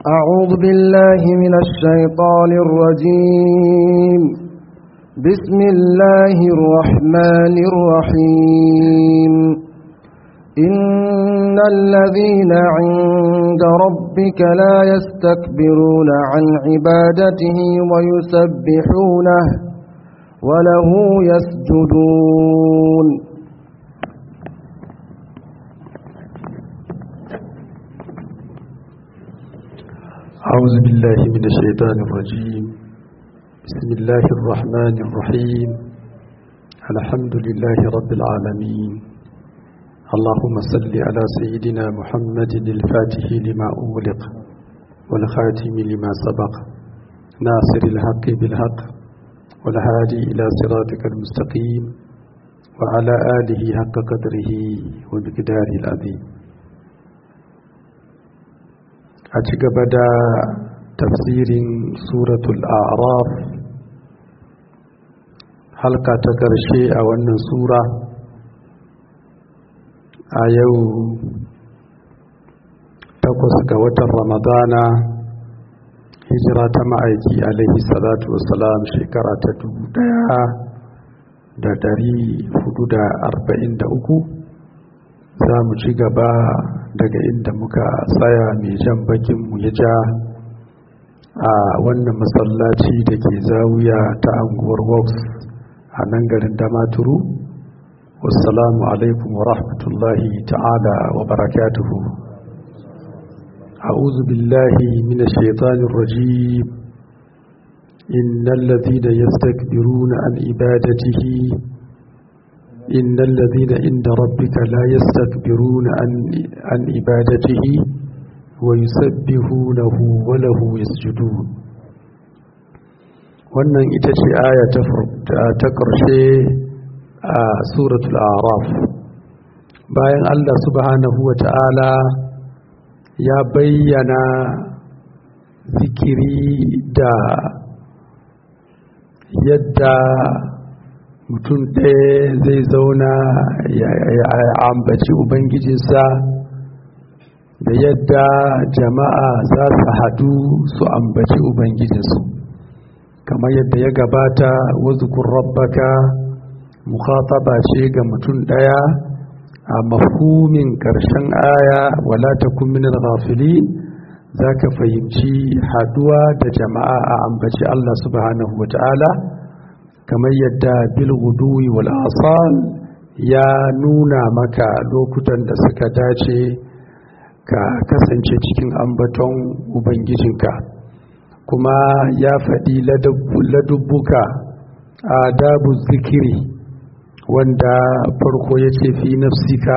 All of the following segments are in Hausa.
أعوذ بالله من الشيطان الرجيم بسم الله الرحمن الرحيم إن الذين عند ربك لا يستكبرون عن عبادته ويسبحونه وله يسجدون أعوذ بالله من الشيطان الرجيم بسم الله الرحمن الرحيم الحمد لله رب العالمين اللهم صل على سيدنا محمد الفاتح لما أغلق والخاتم لما سبق ناصر الحق بالحق والهادي إلى صراطك المستقيم وعلى آله حق قدره ومقداره العظيم a ci gaba da tafsirin suratul araf halka ta ƙarshe a wannan sura a yau takwas ga watan ramadana hijira ta ma'aiki alaihi salatu wasalam shekara ta dubu daya da dari hudu da arba'in da uku za mu ci gaba daga inda muka tsaya mai jan bakinmu ya ja a wannan masallaci da ke zawiya ta anguwar works a nan garin damaturu wassalamu alaikum wa rahmatullahi ta'ala wa barakatuhu أعوذ بالله من الشيطان الرجيم إن الذين يستكبرون عن عبادته إن الذين عند ربك لا يستكبرون عن, عن عبادته ويسبحونه وله يسجدون wannan ita ce aya ta ƙarshe a suratul araf bayan Allah subhanahu wa ta'ala ya bayyana zikiri da yadda mutum ɗaya zai zauna ya ambaci ubangijinsa da yadda jama'a za su hadu su ambaci ubangijinsu kamar yadda ya gabata wazukun rabbaka mukhataba ce ga mutum ɗaya a mafhumin ƙarshen aya wala takun min al-ghafilin zaka fahimci haduwa da jama'a a ambaci Allah subhanahu wata'ala kamar yadda bil guduwi wal asal ya nuna maka lokutan da suka dace ka kasance cikin ambaton ubangijinka kuma ya faɗi ladubbuka adabu zikiri wanda farko ya ce fi nafsika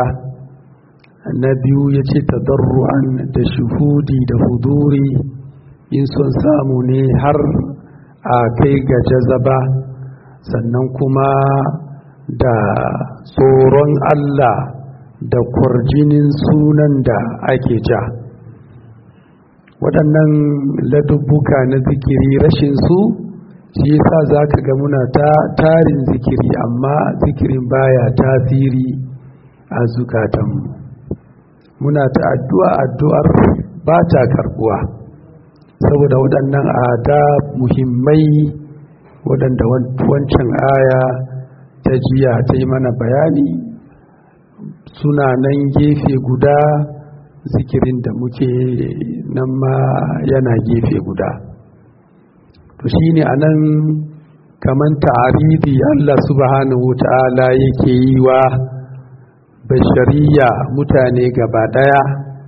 na biyu ya ce tadarru'an da shuhudi da huduri in son samu ne har a kai ga jazaba sannan kuma da tsoron Allah da kwarjinin sunan da ake ja waɗannan ladubbuka na zikiri rashin su shi yasa za ka ga muna ta tarin zikiri amma zikirin baya tasiri a zukatanmu muna ta addu'a addu'ar ba ta karbuwa saboda waɗannan ada muhimmai waɗanda wancan aya ta jiya ta yi mana bayani suna nan gefe guda zikirin da muke nan ma yana gefe guda to shi ne a nan kamar ta'aridi Allah subhanahu ta'ala yake yi wa bashariya mutane gaba ɗaya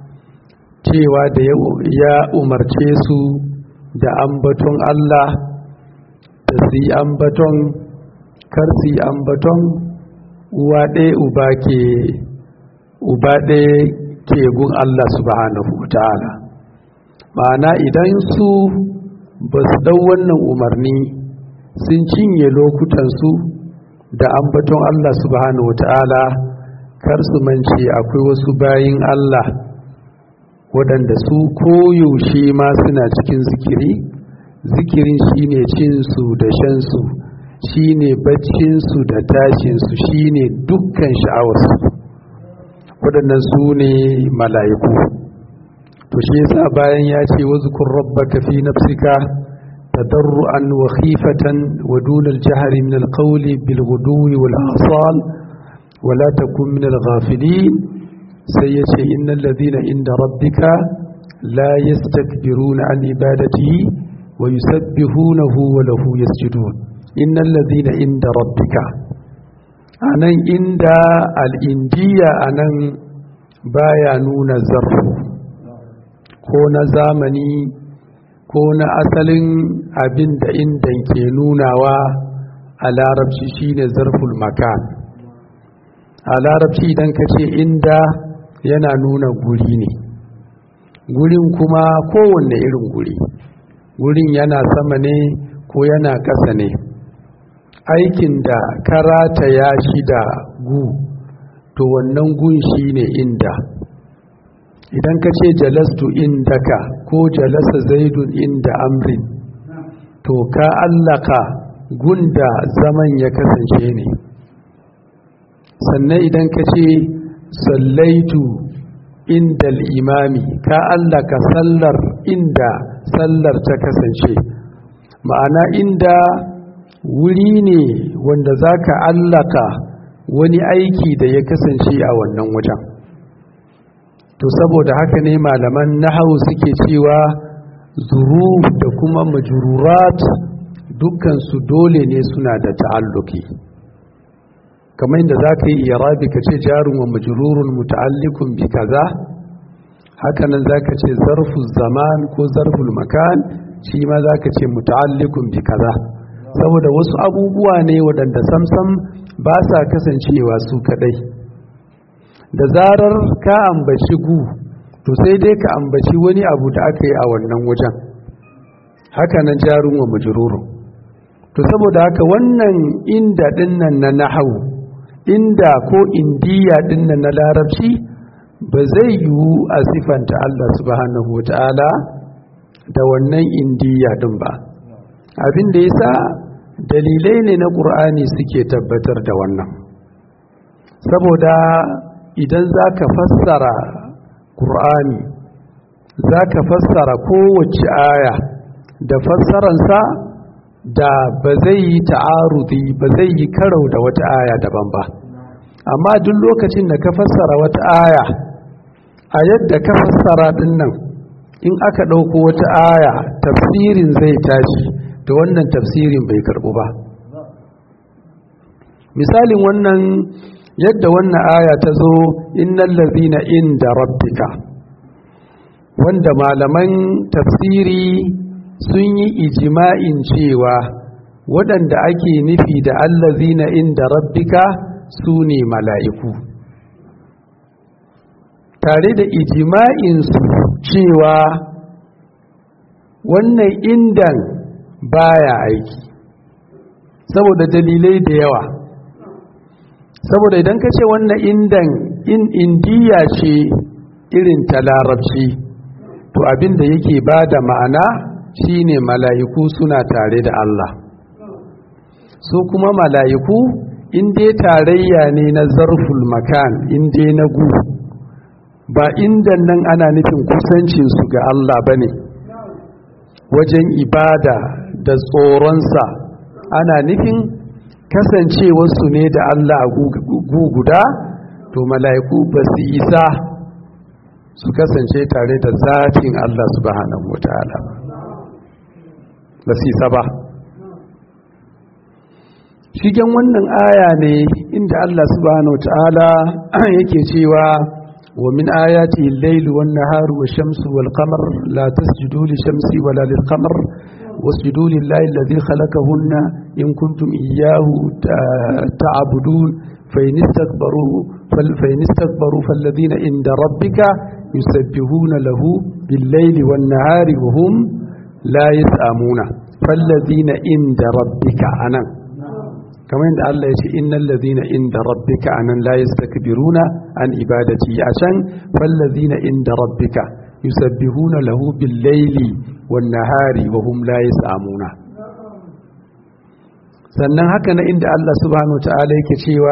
cewa da ya umarce su da ambaton Allah da su yi ambaton kar su yi ambaton uwa ɗaya uba ke uba ɗaya ke gun Allah subhanahu wa ta'ala ma'ana idan su ba su ɗau wannan umarni sun cinye lokutansu da ambaton Allah subhanahu wa ta'ala kar su mance akwai wasu bayin Allah waɗanda su koyaushe ma suna cikin zikiri zikirin shine cinsu da shansu shine baccinsu da tashinsu shine dukkan sha'awarsu waɗannan su ne mala'iku to shi yasa bayan ya ce wazkur rabbaka fi nafsika tadarruan wa khifatan wa duna al-jahri min al-qawli bil ghudwi wal asal wa la takun min al-ghafilin sai ya ce innal ladhina inda rabbika la yastakbiruna an ibadatihi wa yusabbihunahu wa lahu yasjudun innal ladhina inda rabbika anan inda al-indiya anan baya nuna zarfu ko na zamani ko na asalin abin da indan ke nunawa a larabci shine zarful makan a larabci idan ka ce inda yana nuna guri ne gurin kuma kowanne irin guri gurin yana sama ne ko yana ƙasa ne aikin da karata ya shi da gu to wannan gun shine inda idan ka ce jalastu indaka ko jalasa zaidun inda amrin to ka allaka gunda zaman ya kasance ne sannan idan ka ce sallaitu inda imami ka allaka sallar inda sallar ta kasance ma'ana inda wuri ne wanda za ka allaka wani aiki da ya kasance a wannan wajen to saboda haka ne malaman nahawu suke cewa zuruf da kuma majururat dukkansu dole ne suna da ta'alluki kamar inda za ka yi irabi ka ce jarun wa majururun muta'allikun bi kaza hakanan za ka ce zarfu zaman ko zarful makan shi ma za ka ce muta'allikun bi kaza saboda wasu abubuwa ne waɗanda samsam ba sa kasancewa su kaɗai da zarar ka ambaci gu to sai dai ka ambaci wani abu da aka yi a wannan wajen haka nan jarun wa majururun to saboda haka wannan inda dinnan na nahawu inda ko indiya dinnan na larabci ba zai yiwu a sifanta Allah subhanahu wa ta'ala da wannan indiya din ba abin da yasa dalilai ne na ƙur'ani suke tabbatar da wannan saboda idan za ka fassara ƙur'ani za ka fassara kowace aya da fassaransa da ba zai yi ta'arudi ba zai yi karau da wata aya daban ba amma duk lokacin da ka fassara wata aya a yadda ka fassara dinnan in aka ɗauko wata aya tafsirin zai tashi da wannan tafsirin bai karɓu ba misalin wannan yadda wannan aya ta zo innal ladhina inda rabbika wanda malaman tafsiri sun yi ijima'in cewa waɗanda ake nufi da allazina inda rabbika su ne mala'iku tare da ijima'insu cewa wannan indan baya aiki saboda dalilai da yawa saboda idan ka ce wannan indan in indiya ce irin ta larabci to abinda yake ba da ma'ana shine mala'iku suna tare da Allah su kuma mala'iku inda tarayya ne na zarful makan inda na gu ba inda nan ana nufin kusancinsu ga Allah ba ne wajen ibada da tsoronsa ana nufin kasancewarsu ne da Allah a gu guda to mala'iku ba su isa su kasance tare da zatin Allah subhanahu wa ta'ala ba su isa ba shigen wannan aya ne inda Allah subhanahu wa ta'ala yake cewa wa min ayati al-layli wan nahari wash-shamsu wal-qamar la tasjudu lish-shamsi wala lil-qamar wasjudu lillahi alladhi khalaqahunna in kuntum iyyahu ta'budun fa in istakbaru fa in istakbaru falladhina inda rabbika yusabbihuna lahu bil-layli wan-nahari wa hum la yas'amuna falladhina inda rabbika anan kamar yadda Allah ya ce innal ladhina inda rabbika anan la yastakbiruna an ibadati a can fal ladhina inda rabbika yusabbihuna lahu bil layli wan nahari wa hum la yasamuna sannan haka na inda Allah subhanahu wa ta'ala yake cewa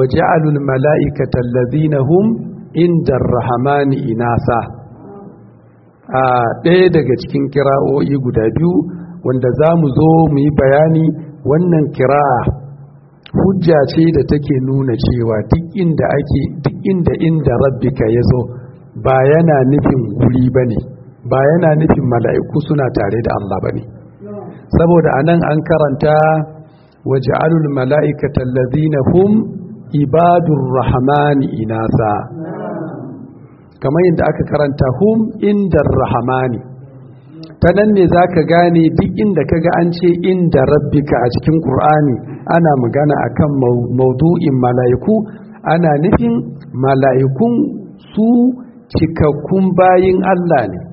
waja'alul mala'ikata alladhina hum inda ar-rahmani inasa a ɗaya daga cikin kira'o'i guda biyu wanda za mu zo mu yi bayani wannan kira'a hujja ce da take nuna cewa duk inda ake duk inda inda rabbika ya zo ba yana nufin guri ba ne ba yana nufin mala'iku suna tare da Allah ba ne saboda anan an karanta waj'alul mala'ikata allazina hum ibadur rahmani inasa kamar yadda aka karanta hum indar rahmani ta nan ne za ka gane duk inda kaga an ce inda rabbika a cikin ƙur'ani ana magana akan maudu'in mala'iku ana nufin mala'ikun su cikakkun bayin Allah ne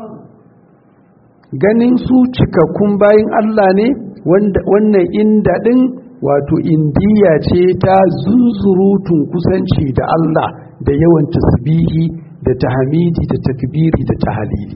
ganin su cikakkun bayin Allah ne wannan inda ɗin wato indiya ce ta zunzurutun kusanci da Allah da yawan tasbihi da tahmidi da takbiri da tahalili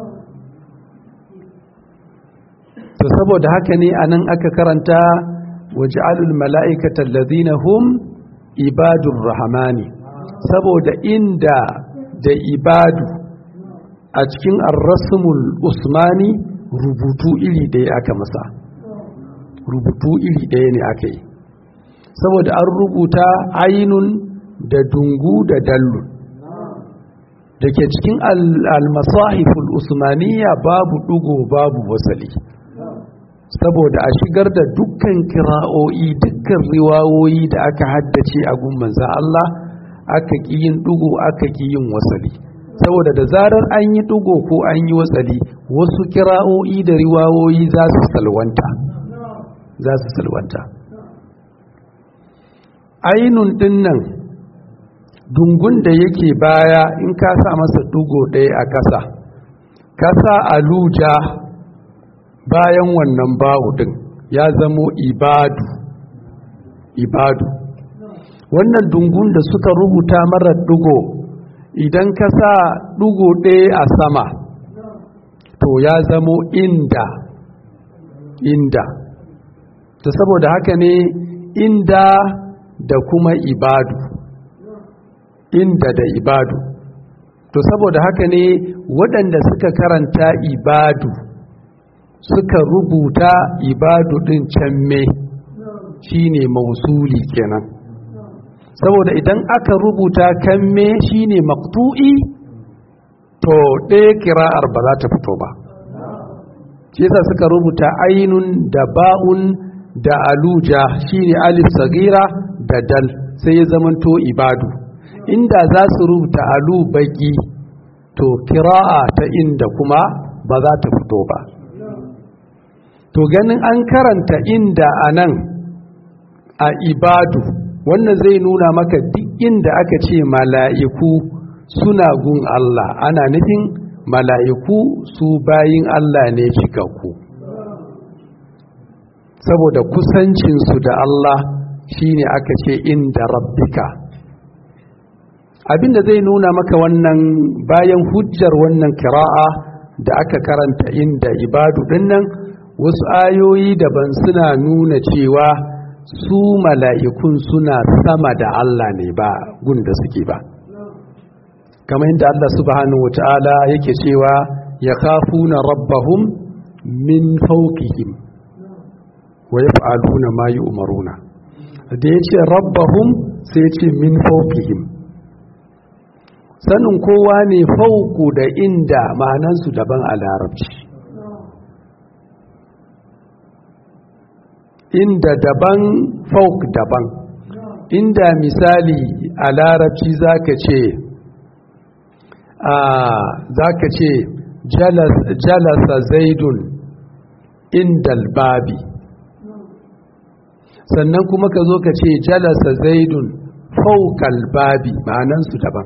to saboda haka ne anan aka karanta waj'alul mala'ikata allazina hum ibadur rahmani saboda inda da ibadu a cikin ar-rasmul usmani rubutu iri ɗaya aka masa rubutu iri ɗaya ne aka yi saboda an rubuta ainun da dungu da dallun da ke cikin al-masahiful usmaniya babu ɗugo babu wasali saboda a shigar da dukkan kira'o'i dukkan riwawoyi da aka haddace a gun manza Allah aka ƙi yin ɗugo aka ƙi yin wasali saboda da zarar an yi ɗugo ko an yi wasali wasu kira'o'i da riwawoyi za su salwanta za su salwanta ainun ɗinnan dungun da yake baya in ka sa masa ɗugo ɗaya a ƙasa kasa aluja bayan wannan bawu din ya zamo ibadu ibadu wannan dungun da suka rubuta marar dugo idan ka sa dugo ɗaya a sama to ya zamo inda inda ta saboda haka ne inda da kuma ibadu inda da ibadu to saboda haka ne waɗanda suka karanta ibadu suka rubuta ibadu ɗin can me shine mausuli kenan saboda idan aka rubuta kan me shine maktu'i to ɗaya kira'ar ba za ta fito ba shi yasa suka rubuta ainun da ba'un da aluja shine alif sagira da dal sai ya zamanto ibadu inda za su rubuta alu baki to kira'a ta inda kuma ba za ta fito ba to ganin an karanta inda a nan a ibadu wannan zai nuna maka duk inda aka ce mala'iku suna gun Allah ana nufin mala'iku su bayin Allah ne cikakku saboda kusancinsu da Allah shine aka ce inda rabbika abinda zai nuna maka wannan bayan hujjar wannan kira'a da aka karanta inda ibadu dinnan wasu ayoyi daban suna nuna cewa su mala'ikun suna sama da Allah ne ba gunda suke ba kamar yadda Allah subhanahu wata'ala yake cewa ya kafuna rabbahum min fawqihim wa yaf'aluna ma yu'maruna da yace rabbahum sai yace min fawqihim sanin kowa ne fauku da inda ma'anansu daban a larabci inda daban fauk daban inda misali a larabci zaka ce a zaka ce jalasa zaidun indal babi sannan kuma ka zo ka ce jalasa zaidun faukal babi ma'anansu daban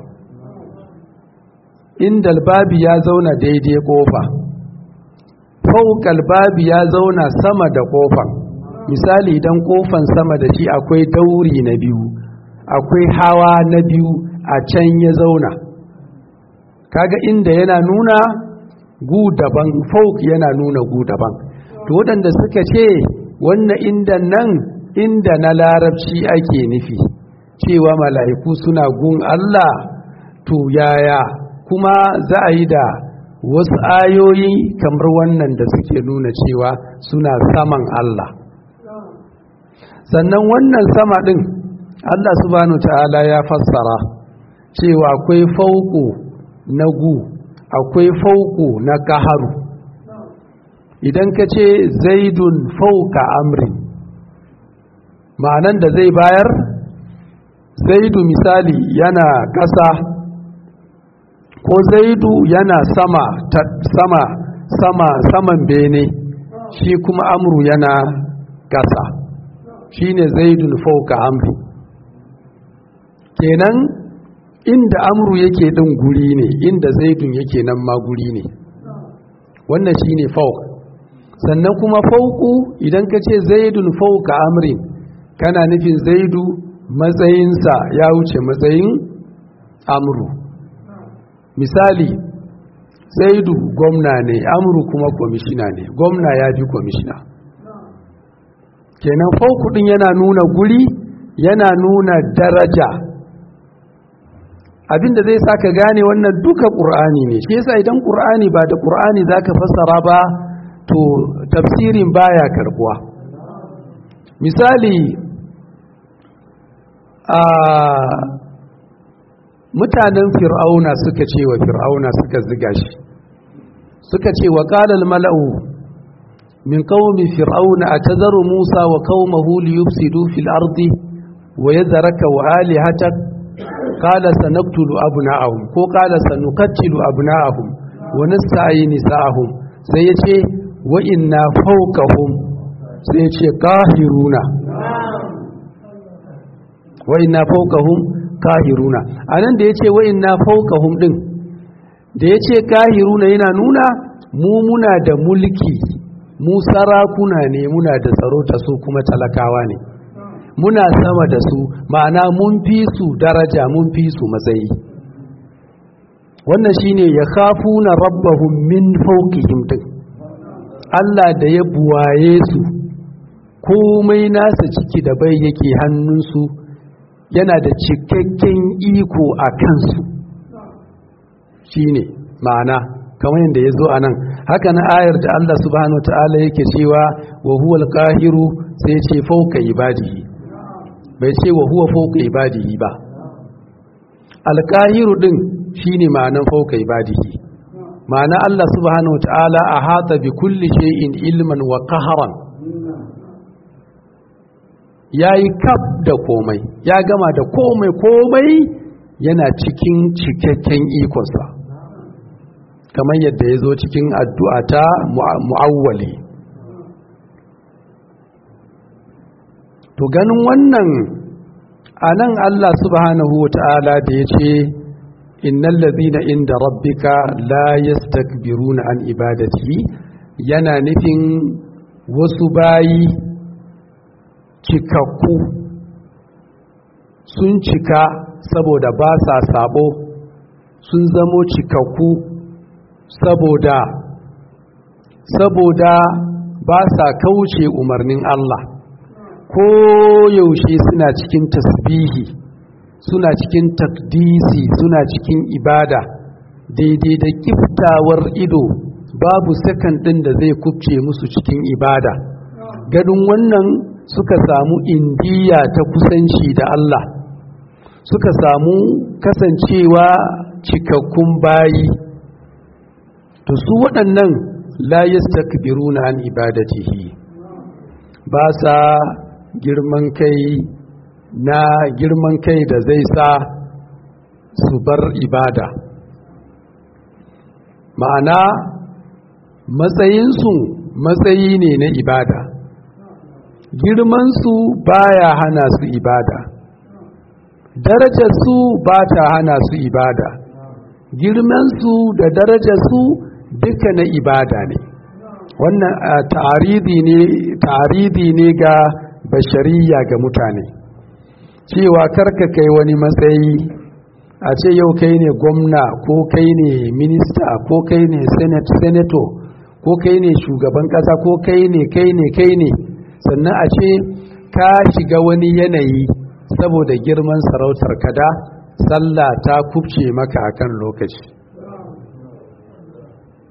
indal babi ya zauna daidai kofa faukal babi ya zauna sama da kofan misali idan kofan sama da shi akwai dauri na biyu akwai hawa na biyu a can ya zauna kaga inda yana nuna gu daban fauk yana nuna gu daban to waɗanda suka ce wannan inda nan inda na larabci ake nufi cewa mala'iku suna gun Allah to yaya kuma za a yi da wasu ayoyi kamar wannan da suke nuna cewa suna saman Allah sannan wannan sama ɗin Allah subhanahu ta'ala ya fassara cewa akwai fauku na gu akwai fauku na kaharu idan ka ce zaidun fauka amri ma'anan da zai bayar zaidu misali yana ƙasa ko zaidu yana sama sama sama saman bene shi kuma amru yana ƙasa shine zaidun fauka amri kenan inda amru yake ɗin guri ne inda zaidun yake nan ma guri ne wannan shine fauk sannan kuma fauku idan ka ce zaidun fauka amrin kana nufin zaidu matsayinsa ya wuce matsayin amru misali zaidu gwamna ne amru kuma kwamishina ne gwamna ya fi kwamishina kenan fauku ɗin yana nuna guri yana nuna daraja abinda zai sa ka gane wannan duka ƙur'ani ne shi yasa idan ƙur'ani ba da ƙur'ani za ka fassara ba to tafsirin baya karbuwa misali a mutanen fir'auna suka ce wa fir'auna suka ziga shi suka ce wa qalal mala'u min qaumi fir'auna atazaru musa wa qaumahu liyufsidu fil ardi wa yadhraka wa alihatak qala sanaqtulu abna'ahum ko qala sanuqattilu abna'ahum wa nasta'yi nisa'ahum sai yace wa inna fawqahum sai yace qahiruna wa inna fawqahum kahiruna anan da yace wa inna fawqahum din da yace kahiruna yana nuna mu muna da mulki mu sarakuna ne muna da tsaro ta su kuma talakawa ne muna sama da su ma'ana mun fi su daraja mun fi su matsayi wannan shine ya khafuna rabbahum min fawqihim din Allah da ya buwaye su komai nasa ciki da bai yake hannunsu yana da cikakken iko a kansu shi ne ma'ana kamar yadda ya zo a nan haka na ayar da Allah subhanahu ta'ala yake cewa wa huwa alqahiru sai ce fauka ibadihi bai ce wa huwa fauka ibadihi ba alqahiru din shine ma'anan fauka ibadihi ma'ana Allah subhanahu ta'ala ahata bi kulli shay'in ilman wa qahran ya yi kaf da komai ya gama da komai komai yana cikin cikakken ikonsa kamar yadda ya zo cikin addu'a ta mu'awwali to ganin wannan a nan Allah subhanahu wa ta'ala da ya ce innan lazina inda rabbika la yastakbiruna an ibadati yana nufin wasu bayi cikakku sun cika saboda ba sa sabo sun zamo cikakku saboda saboda ba sa kauce umarnin Allah ko yaushe suna cikin tasbihi suna cikin takdisi suna cikin ibada daidai da kiftawar ido babu sakan ɗin da zai kubce musu cikin ibada gadin wannan suka samu indiya ta kusanci da Allah suka samu kasancewa cikakkun bayi to su waɗannan la yastakbiruna an ibadatihi ba sa girman kai na girman kai da zai sa su bar ibada ma'ana matsayinsu matsayi ne na ibada girmansu baya hana su ibada darajarsu ba ta hana su ibada girmansu da darajarsu duka na ibada ne wannan taridi ne ga bashariya ga mutane cewa karka kai wani matsayi a ce yau kai ne gwamna ko kai ne minista ko kai ne senator ko kai ne shugaban kasa ko kai ne kai ne kai ne sannan a ce ka shiga wani yanayi saboda girman sarautar kada sallah ta kubce maka akan lokaci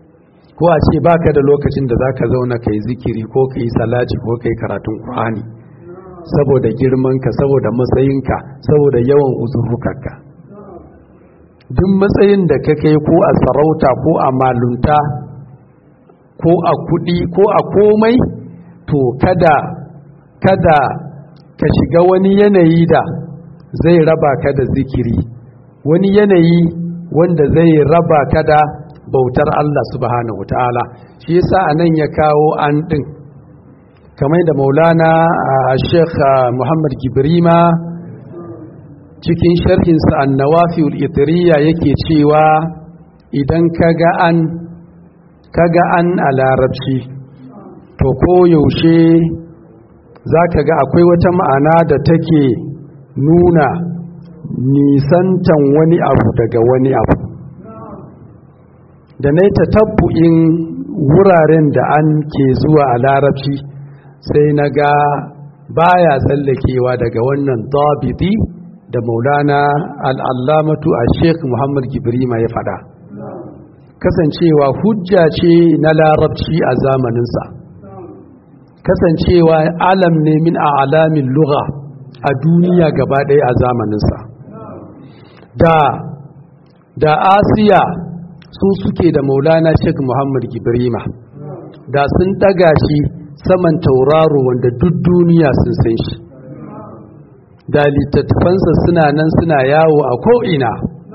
ko a ce baka da lokacin da zaka zauna kai zikiri ko kai salati ko kai karatun Qur'ani saboda girmanka saboda matsayinka saboda yawan uzurrukanka duk matsayin da ka kai ko a sarauta ko a malunta ko a kudi ko a komai to kada kada ka shiga wani yanayi da zai raba ka da zikiri wani yanayi wanda zai raba ka da bautar Allah subhanahu ta'ala shi yasa anan ya kawo an din kamar da maulana a sheikh muhammad gibrima cikin sharhinsa annawafi ul'itriya yake cewa idan kaga an kaga an a larabci to koyaushe za ka ga akwai wata ma'ana da take nuna nisantan wani abu daga wani abu da na yi tatabbu'in wuraren da an ke zuwa a larabci sai na ga baya tsallakewa daga wannan dabiti da maulana al'allamatu a sheikh muhammad gibrima ya fada kasancewa hujja ce na larabci a zamaninsa kasancewa alam ne min a alamin lugha a duniya gaba ɗaya a zamaninsa da da asiya su suke da maulana sheikh muhammad gibrima da sun ɗaga shi saman tauraro wanda duk duniya sun san shi da littattafansa suna nan suna yawo a ko'ina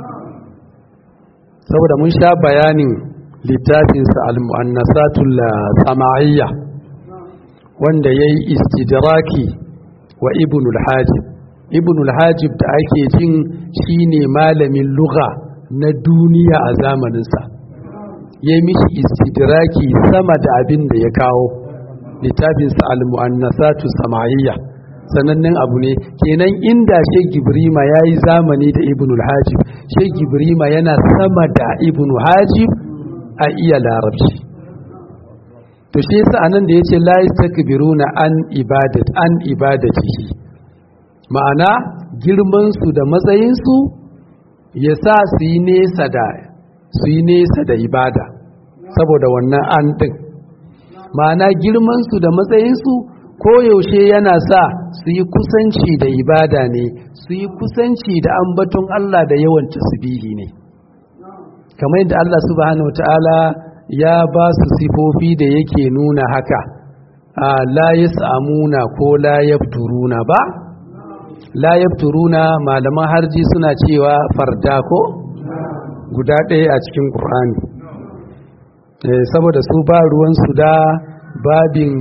saboda mun sha bayanin littafinsa al-mu'annasatul sama'iyya wanda ya yi istidraki wa ibnul hajib ibnul hajib da ake jin shine malamin lugha na duniya a zamaninsa ya yi mishi istidraki sama da abin da ya kawo littafinsa al-mu'annasatu sama'iyya sanannen abu ne kenan inda shek gibrima ya yi zamani da ibn hajib shek gibrima yana sama da ibn hajib a iya larabci to shi yasa anan da yace la yastakbiruna an ibadat an ibadatihi ma'ana girman su da matsayin su yasa su yi nesa da su yi nesa da ibada saboda wannan an din ma'ana girman su da matsayin su koyaushe yana sa su yi kusanci da ibada ne su yi kusanci da ambaton Allah da yawan tasbihi ne kamar yadda Allah subhanahu ta'ala ya ba su sifofi da yake nuna haka la yas'amuna ko la yabturuna ba la yabturuna malaman harji suna cewa farda ko guda ɗaya a cikin ƙur'ani saboda su ba ruwansu da babin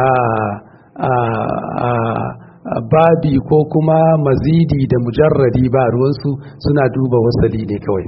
babi ko kuma mazidi da mujarradi ba ruwansu suna duba wasali ne kawai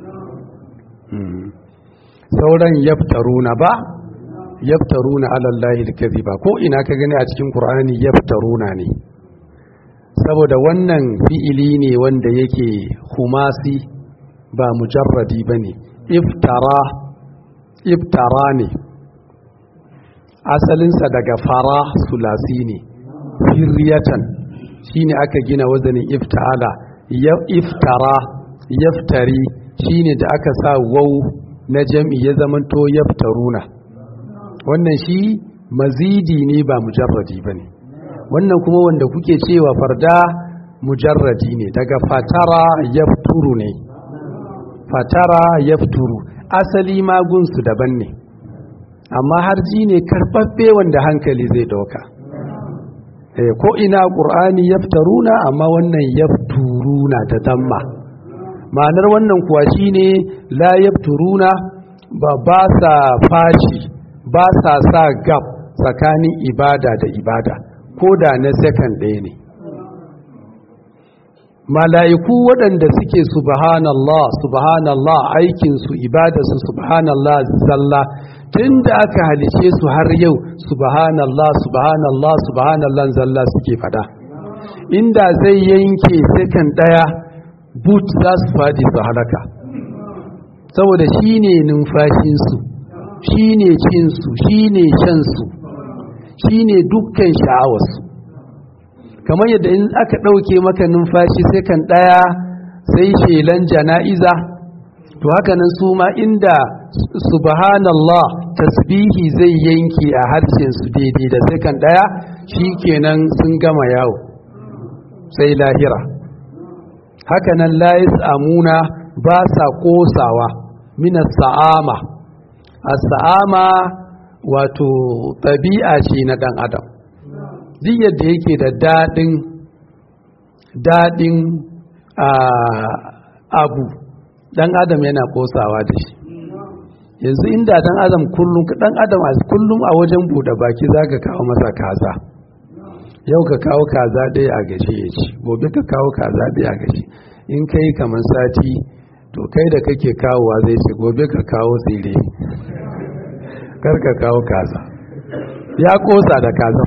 sauran yaftaruna ba yaftaruna alallahi alkaziba ko ina ka gani a cikin qur'ani yaftaruna ne saboda wannan fi'ili ne wanda yake humasi ba mujarradi bane iftara iftara ne asalinsa daga fara sulasi ne firyatan shine aka gina wazanin iftala iftara yaftari shine da aka sa wau na jam'i ya zamanto yaftaruna wannan shi mazidi ne ba mujarradi bane wannan kuma wanda kuke cewa farda mujarradi ne daga fatara yafturu ne fatara yafturu asali magunsu daban ne amma harji ne karɓaɓɓe wanda hankali zai dauka ko ina ƙur'ani yaftaruna amma wannan yafturuna da damma ma'anar wannan kuwa shine la yafturuna ba ba sa fashi ba sa sa gab tsakanin ibada da ibada ko da na second ɗaya ne mala'iku waɗanda suke subhanallah subhanallah aikinsu ibadarsu subhanallah zalla tun da aka halice su har yau subhanallah subhanallah subhanallah zalla suke fada inda zai yanke sekan ɗaya but za su faɗi su halaka saboda shi ne numfashinsu shi ne cinsu shi ne shansu shi ne dukkan sha'awarsu kamar yadda in aka ɗauke maka numfashi sai kan ɗaya sai shelan jana'iza to haka nan su ma inda subhanallah tasbihi zai yanke a harshen su daidai da sakan daya shikenan sun gama yawo sai lahira haka nan la amuna ba sa kosawa minas sa'ama as-sa'ama wato ɗabi'a ce na ɗan adam duk yadda yake da daɗin daɗin abu ɗan adam yana kosawa da shi yanzu inda ɗan adam kullum ɗan adam kullum a wajen buɗe baki za ka kawo masa kaza yau ka kawo kaza ɗaya a gashi ya ci gobe ka kawo kaza ɗaya a gashi in kai kamar sati to kai da kake kawowa zai ce gobe ka kawo tsire kar ka kawo kaza ya kosa da kazar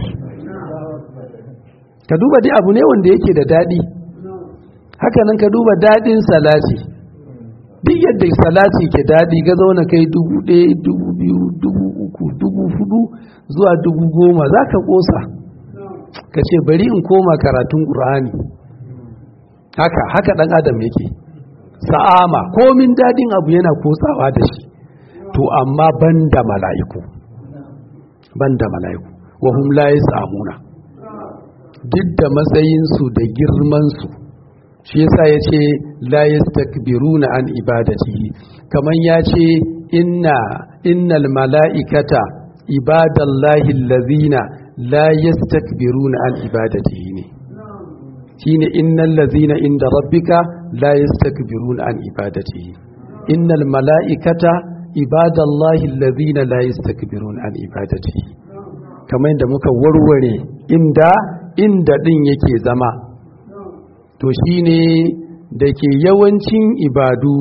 ka duba dai abu ne wanda yake da daɗi hakanan ka duba daɗin salati duk yadda salati ke daɗi ga zauna kai dubu ɗaya dubu biyu dubu uku dubu hudu zuwa dubu goma za ka kosa ka ce bari in koma karatun ƙur'ani haka haka ɗan adam yake sa'ama komin daɗin abu yana kosawa da shi to amma banda mala'iku banda mala'iku wa hum la yasamuna duk da matsayinsu da girmansu shi yasa ya ce la yastakbiruna an ibadatihi kaman ya ce inna innal mala'ikata ibadallahi allazina la yastakbiruna an ibadatihi ne shine innal ladzina inda rabbika la yastakbiruna an ibadatihi innal mala'ikata ibadallahi allazina la yastakbiruna an ibadatihi kamar yadda muka warware inda inda din yake zama to shine da ke yawancin ibadu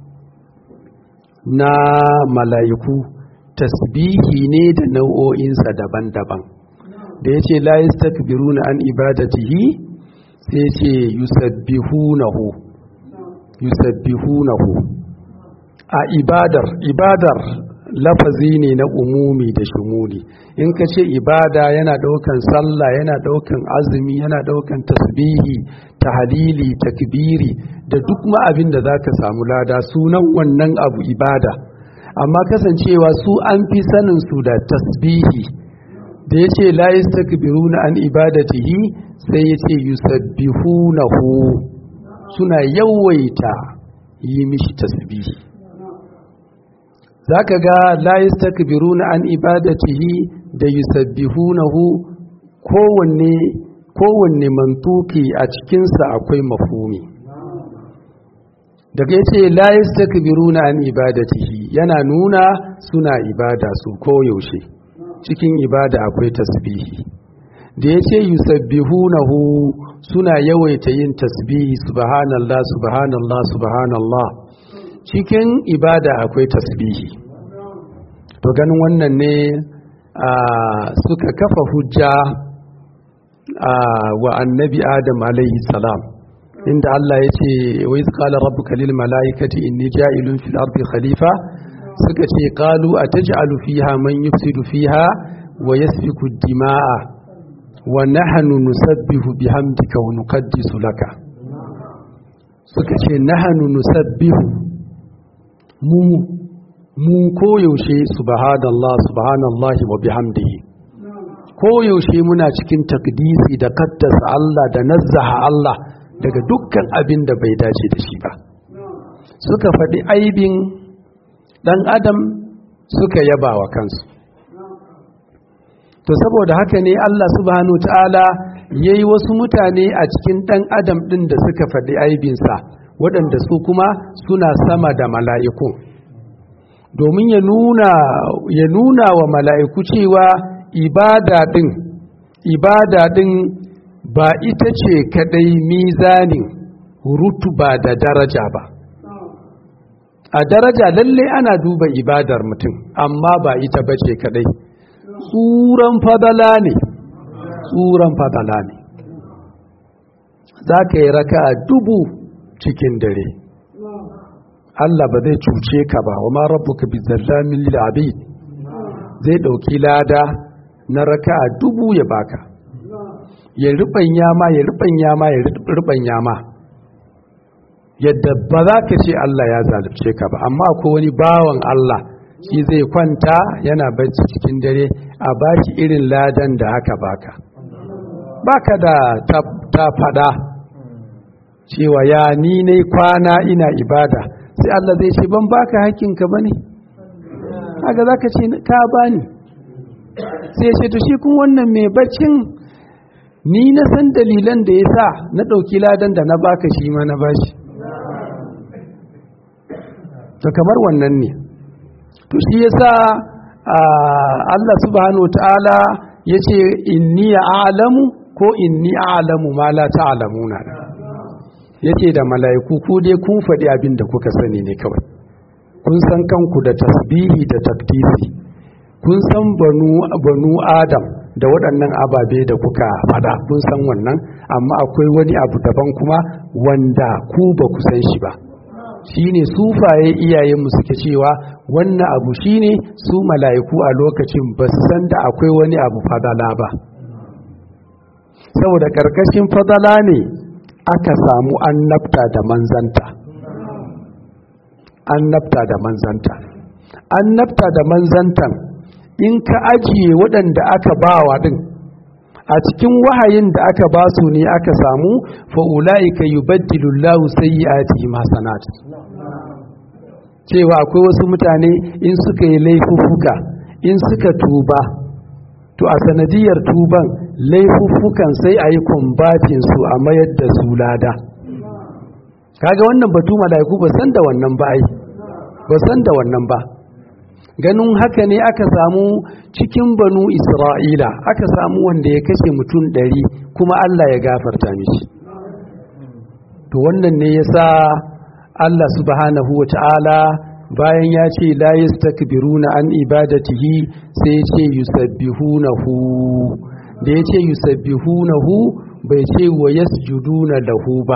na mala'iku tasbihi ne da nau'o'insa daban-daban da ya ce la yastakbiruna an ibadatihi sai ce yusabbihunahu yusabbihunahu a ibadar ibadar lafazi ne na umumi da shumuli in ka ce ibada yana daukan sallah yana daukan azumi yana daukan tasbihi tahalili takbiri da duk ma abin da zaka samu lada sunan wannan abu ibada amma kasancewa su an fi sanin su da tasbihi da ya ce la yastakbiruna an ibadatihi sai ya ce yusabbihunahu suna yawaita yi mishi tasbihi zaka ga la yastakbiruna an ibadatihi da yusabbihunahu kowanne kowanne mantuki a cikinsa akwai mafhumi daga yace la yastakbiruna an ibadatihi yana nuna suna ibada su koyaushe cikin ibada akwai tasbihi da yace yusabbihunahu suna yawaita yin tasbihi subhanallah subhanallah subhanallah cikin ibada akwai tasbihi to ganin wannan ne suka kafa hujja wa annabi adam alaihi salam inda Allah ya ce wa iz qala rabbuka lil malaikati inni ja'ilun fil ardi khalifa suka ce qalu ataj'alu fiha man yufsidu fiha wa yasfiku dima'a wa nahnu nusabbihu bihamdika wa nuqaddisu laka suka ce nahnu nusabbihu mu mu koyaushe subhanallah subhanallah wa bihamdihi koyaushe muna cikin takdisi da kaddasa Allah da nazzaha Allah daga dukkan abin da bai dace da shi ba suka faɗi aibin ɗan adam suka yaba wa kansu to saboda haka ne Allah subhanahu ta'ala ya yi wasu mutane a cikin ɗan adam ɗin da suka faɗi aibinsa waɗanda su kuma suna sama da mala'iku domin ya nuna ya nuna wa mala'iku cewa ibada ɗin ibada ɗin ba ita ce kaɗai mizanin rutuba da daraja ba a daraja lalle ana duba ibadar mutum amma ba ita ba ce kaɗai tsuran fadala ne tsuran fadala ne za ka yi raka dubu cikin dare Allah ba zai cuce ka ba wa ma rabbuka bi zallamin lil abid zai dauki lada na raka'a dubu ya baka ya rubanya ma ya rubanya ma ya rubanya ma yadda ba za ka ce Allah ya zalunce ka ba amma ko wani bawan Allah shi zai kwanta yana bacci cikin dare a baki irin ladan da aka baka baka da ta fada cewa ya ni ne kwana ina ibada sai Allah zai ce ban baka hakkinka bane haka zaka ce ka bani sai ya ce to shi kun wannan mai baccin ni na san dalilan da ya sa na ɗauki ladan da na baka shi ma na bashi to kamar wannan ne to shi yasa Allah subhanahu ta'ala ya ce inni a'lamu ko inni a'lamu ma la ta'lamuna yace da mala'iku ku dai kun faɗi abin da kuka sani ne kawai kun san kanku da tasbihi da takdisi kun san banu banu adam da waɗannan ababe da kuka faɗa kun san wannan amma akwai wani abu daban kuma wanda ku ba ku san shi ba shine sufaye iyayenmu suke cewa wannan abu shine su mala'iku a lokacin ba su san da akwai wani abu fadala ba saboda ƙarƙashin fadala ne aka samu annabta da manzanta annabta da manzanta annabta da manzantan in ka ajiye waɗanda aka bawa ɗin a cikin wahayin da aka ba su ne aka samu fa'ula'ika yi baddilullahu sai yi ati masanat cewa akwai wasu mutane in suka yi laifuffuka in suka tuba to a sanadiyar tuban laifuffukan sai a yi kumbatin su a mayar da su lada kaga wannan batu mala'iku ba san da wannan ba ai ba san da wannan ba ganin haka ne aka samu cikin banu isra'ila aka samu wanda ya kashe mutum ɗari kuma allah ya gafarta mishi to wannan ne yasa allah subhanahu wa ta'ala bayan ya ce la yastakbiruna an ibadatihi sai ya ce yusabbihunahu da ya ce yusabbihunahu bai ce wa yasjuduna lahu ba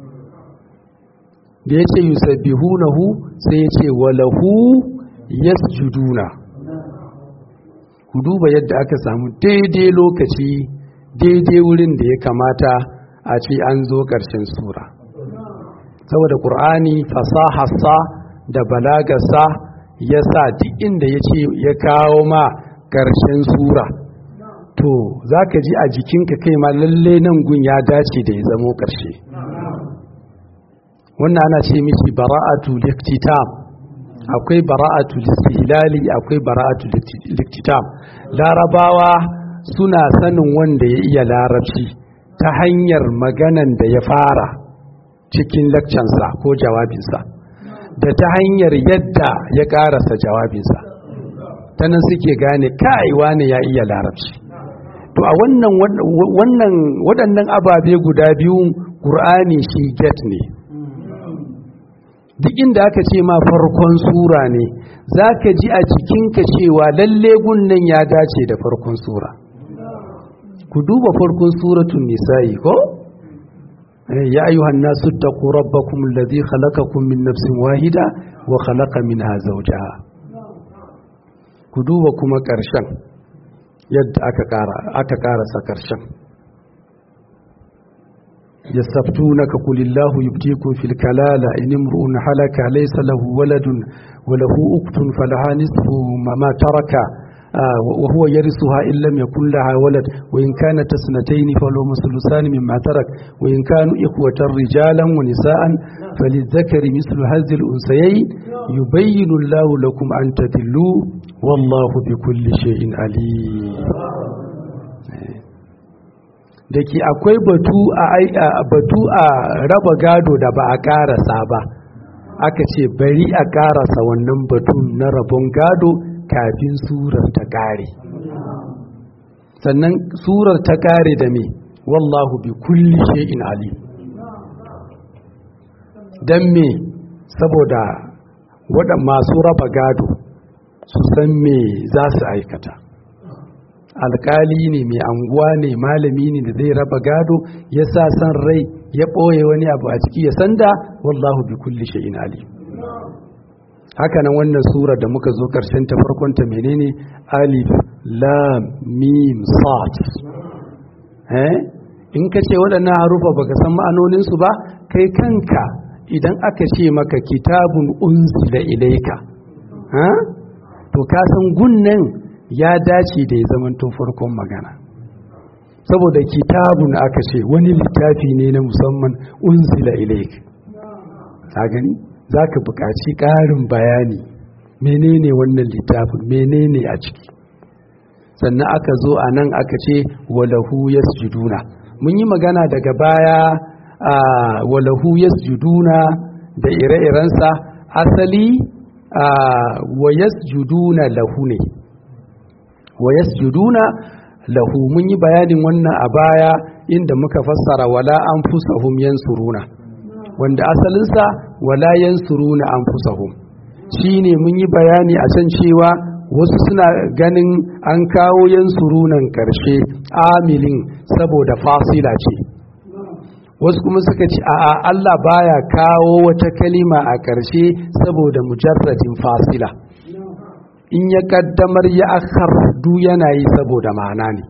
da ya ce yusabbihunahu sai ya ce wa lahu yasjuduna ku duba yadda aka samu daidai lokaci daidai wurin da ya kamata a ce an zo ƙarshen sura saboda ƙur'ani fasaharsa da balagarsa ya sa duk inda ya ce ya kawo ma ƙarshen sura to za ka ji a jikinka kai ma lalle nan gun ya dace da ya zamo ƙarshe wannan ana ce mishi bara'atu liktitam akwai bara'atu listihlali akwai bara'atu liktitam larabawa suna sanin wanda ya iya larabci ta hanyar maganan da ya fara cikin lakcansa ko jawabinsa da ta hanyar yadda ya karasa jawabinsa ta nan suke gane kaiwa ne ya iya larabci to a wannan waɗannan ababe guda biyu ƙur'ani shi get ne duk inda aka ce ma farkon sura ne za ka ji a jikinka cewa lalle gunnan ya dace da farkon sura ku duba farkon suratun nisa'i ko ya ayyuhan nasu taqu rabbakum alladhi khalaqakum min nafsin wahida wa khalaqa minha zawjaha ku duba kuma ƙarshen yadda aka ƙara aka ƙarasa ƙarshen يستفتونك قل الله يبتيكم في الكلالة إن امرؤ حلك ليس له ولد وله أخت فلها نصف ما ترك آه وهو يرثها إن لم يكن لها ولد وإن كانت اثنتين فلهما الثلثان مما ترك وإن كانوا إخوة رجالا ونساء فللذكر مثل هذه الأنثيين يبين الله لكم أن تدلوا والله بكل شيء عليم da ke akwai batu a batu a raba gado da ba a karasa ba aka ce bari a karasa wannan batun na rabon gado kafin surar ta kare sannan surar ta kare da me wallahu bi kulli shay'in alim dan me saboda waɗanda masu raba gado su san me za su aikata alkali ne mai anguwa ne malami ne da zai raba gado ya sa san rai ya ɓoye wani abu a ciki ya sanda wallahu bi kulli shay'in alim haka nan wannan sura da muka zo karshen ta farkon ta menene alif lam mim sad eh in ka ce waɗannan harufa baka san ma'anonin su ba kai kanka idan aka ce maka kitabun unzila ilaika ha to ka san gunnan ya dace da ya zamanto farkon magana saboda kitabun aka ce wani littafi ne na musamman unzila ilaika ka gani za ka buƙaci ƙarin bayani menene wannan littafin menene a ciki sannan aka zo a nan aka ce walahu yasjuduna mun yi magana daga baya a walahu yasjuduna da ire-irensa asali a wa yasjuduna lahu ne wa yasjuduna lahu mun yi bayanin wannan a baya inda muka fassara wala anfusahum yansuruna wanda asalinsa wala yansuruna anfusahum shine mun yi bayani a can cewa wasu suna ganin an kawo yansurunan karshe amilin saboda fasila ce wasu kuma suka ce a'a Allah baya kawo wata kalima a karshe saboda mujarradin fasila in ya kaddamar ya akhar du yana yi saboda ma'ana ne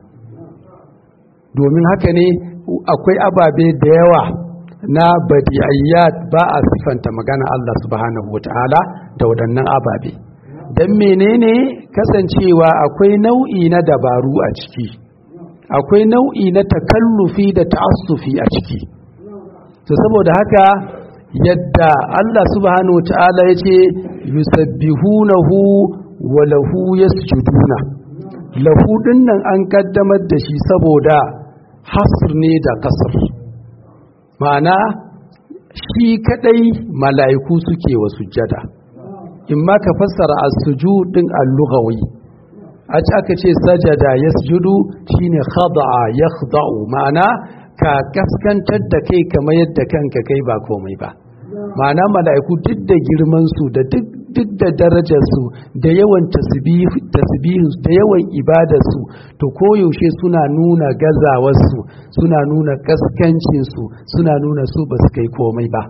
domin haka ne akwai ababe da yawa na badi'ayyat ba a sifanta magana Allah subhanahu wata'ala da waɗannan ababe don menene kasancewa akwai nau'i na dabaru a ciki akwai nau'i na takallufi da ta'assufi a ciki to saboda haka yadda Allah subhanahu wata'ala ya ce yusabbihunahu wa lahu yasjuduna lahu dinnan an kaddamar da shi saboda hasr ne da kasr ma'ana shi kadai mala'iku suke wa sujjada in ma ka fassara as-sujud din al-lughawi a ci aka ce sajada yasjudu shine khada'a yakhda'u ma'ana ka kaskantar da kai kamar yadda kanka kai ba komai ba ma'ana mala'iku duk da girman su da duk duk da darajarsu da yawan tasbihin da yawan ibadarsu to koyaushe suna nuna gazawarsu suna nuna kaskancinsu suna nuna su ba su kai komai ba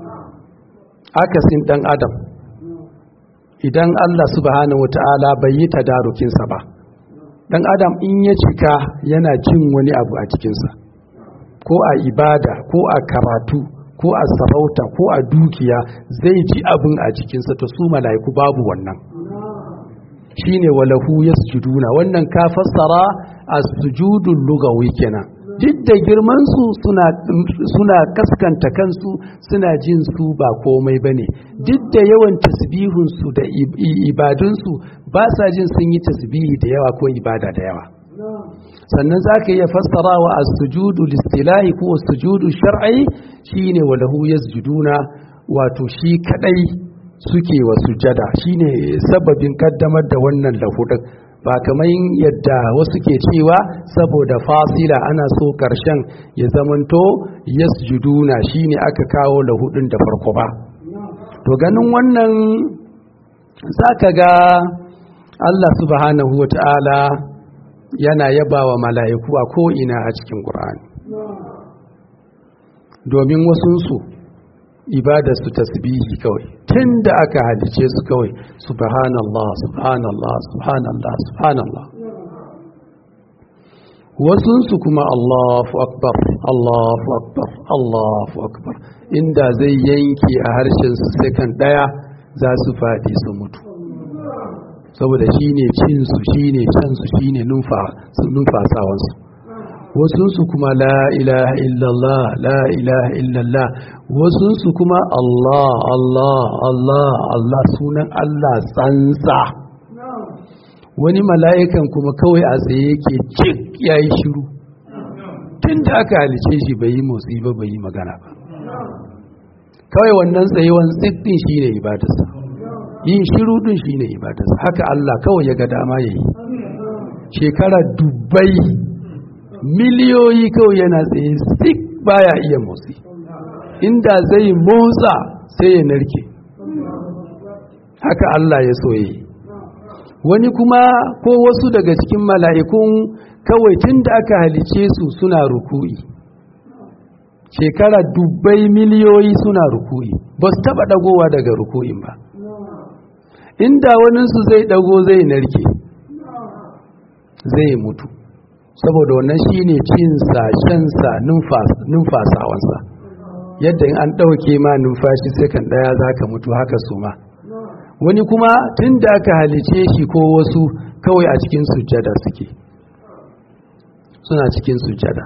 akasin dan adam idan Allah subhanahu wata'ala bai yi tadarukinsa ba dan adam in ya cika yana cin wani abu a cikinsa ko a ibada ko a karatu ko a sarauta ko a dukiya zai ji abin a jikinsa to su mala'iku babu wannan shine walahu yasjuduna wannan ka fassara as-sujudul lugawi kenan duk da girman su suna suna kaskanta kansu suna jin su ba komai bane duk da yawan tasbihun su da ibadun su ba sa jin sun yi tasbihi da yawa ko ibada da yawa sannan za ka iya fassara wa a sujudu listilahi ko sujudu shar'i shine wa lahu yasjuduna wato shi kadai suke wa sujada shine sababin kaddamar da wannan lahudin ba kamar yadda wasu ke cewa saboda fasila ana so karshen ya zamanto yasjuduna shine aka kawo lahudin da farko ba to ganin wannan za ka ga Allah subhanahu wa ta'ala yana yaba wa mala'iku a ko'ina a cikin ƙur'ani domin wasunsu ibadarsu tasbihi kawai tun da aka halice su kawai subhanallah subhanallah subhanallah subhanallah wasunsu kuma allahu akbar allahu akbar allahu akbar inda zai yanke a harshensu sekan ɗaya za su faɗi su mutu saboda shi ne cinsu shi ne cansu shi ne numfasawansu wasunsu kuma la ilaha illallah la ilaha illallah wasunsu kuma Allah Allah Allah Allah sunan Allah tsantsa wani mala'ikan kuma kawai a tsaye yake cik ya yi shiru tun da aka halice shi bai yi motsi ba bai yi magana ba kawai wannan tsayewan tsikdin shi ne ibadarsa yin shiru din shi ne ibadarsa haka Allah kawai ya ga dama ya yi shekara dubbai miliyoyi kawai yana tsaye sik baya iya motsi inda zai motsa sai ya narke haka Allah ya so yi wani kuma ko wasu daga cikin mala'ikun kawai tun da aka halice su suna ruku'i shekara dubbai miliyoyi suna ruku'i ba su taɓa ɗagowa daga ruku'in ba inda waninsu zai ɗago zai narke zai mutu saboda wannan shine cinsa shansa numfasawansa yadda in an ɗauke ma numfashi sai kan ɗaya za ka mutu haka su ma wani kuma tun da aka halice shi ko wasu kawai a cikin sujjada suke suna cikin sujjada